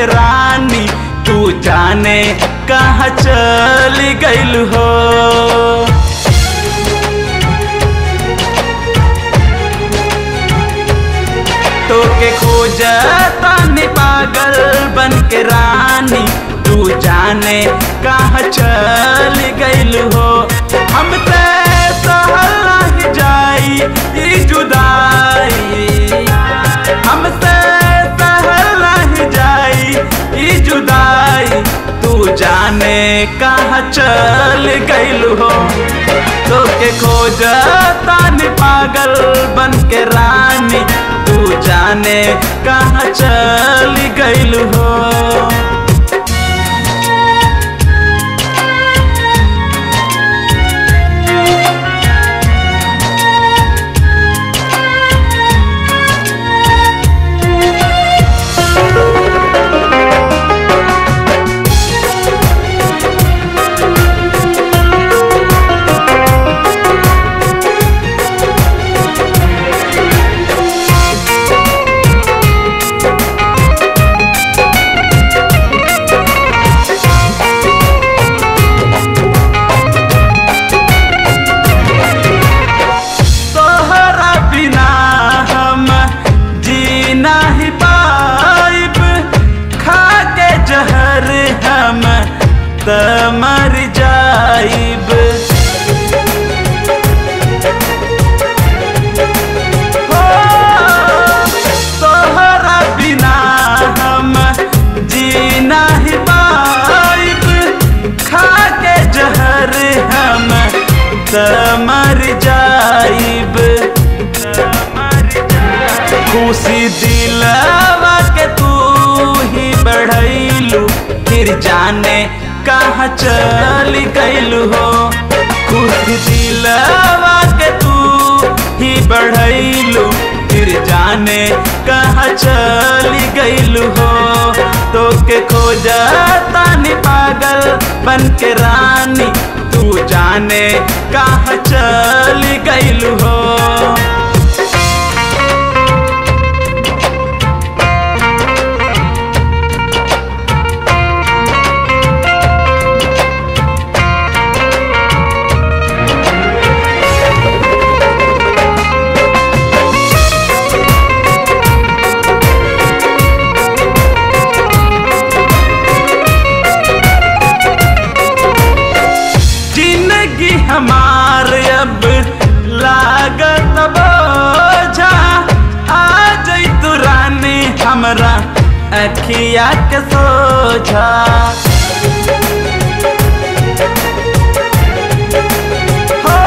रानी तू जाने कहाँ चल गइल हो तो के खोज तानी पागल बन के रानी तू जाने कहाँ चल गइल हो हम ते सहल नहीं जाई ई जुदाई हमसे सहल नहीं जाई ई जुदाई तू जाने कहाँ चल गइल हो तो के खोज तानी पागल बन के रानी तू जाने कहाँ चल गइल हो तोहरा बिना हम जी नहीं पाइब खा के जहर हम त मर जाइब हो, तोहरा बिना हम जी नहीं पाइब खा के जहर हम त मर जाइब खुशी दिलवा के तू ही बढ़ैलू फिर जाने कहाँ चल गइलू हो खुशी दिलवा के तू ही बढ़ैलू फिर जाने कहाँ चल गइलू हो तो के खोज तानी पागल बन के रानी तू जाने कहाँ चल गइलू हो जिंदगी हमार अब लागत बोझा आ जई तू रानी हमरा अखिया के सोझा हो,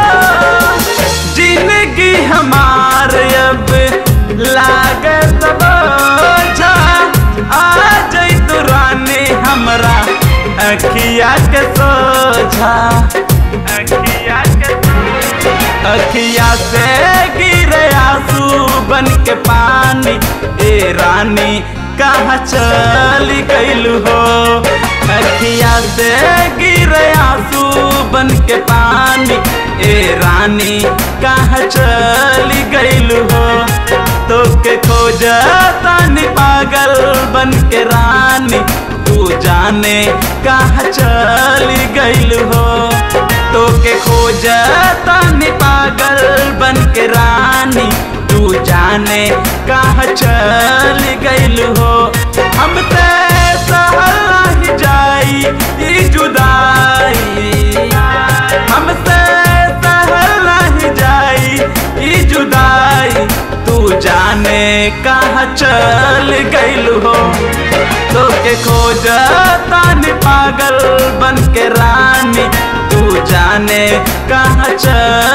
जिंदगी हमार अब लागत बोझा आ जई तू रानी हमरा अखिया के सोझा अखिया के अखिया से गिरे आंसू बन के पानी ए रानी कहाँ चल गइल हो अखिया से गिरे आंसू बन के पानी ए रानी कहाँ चल गइल हो तो के खोज तानी पागल बन के रानी तू जाने कहाँ चल गइल हो तो के खोज तानी पागल बन के रानी तू जाने कहाँ चल गइल हो हम ते सहल नहीं जाई ई जुदाई हमसे सहल नहीं जाई ई जुदाई तू जाने कहाँ चल गइल हो तो के खोज तानी पागल बन के रानी तू जाने कहाँ चल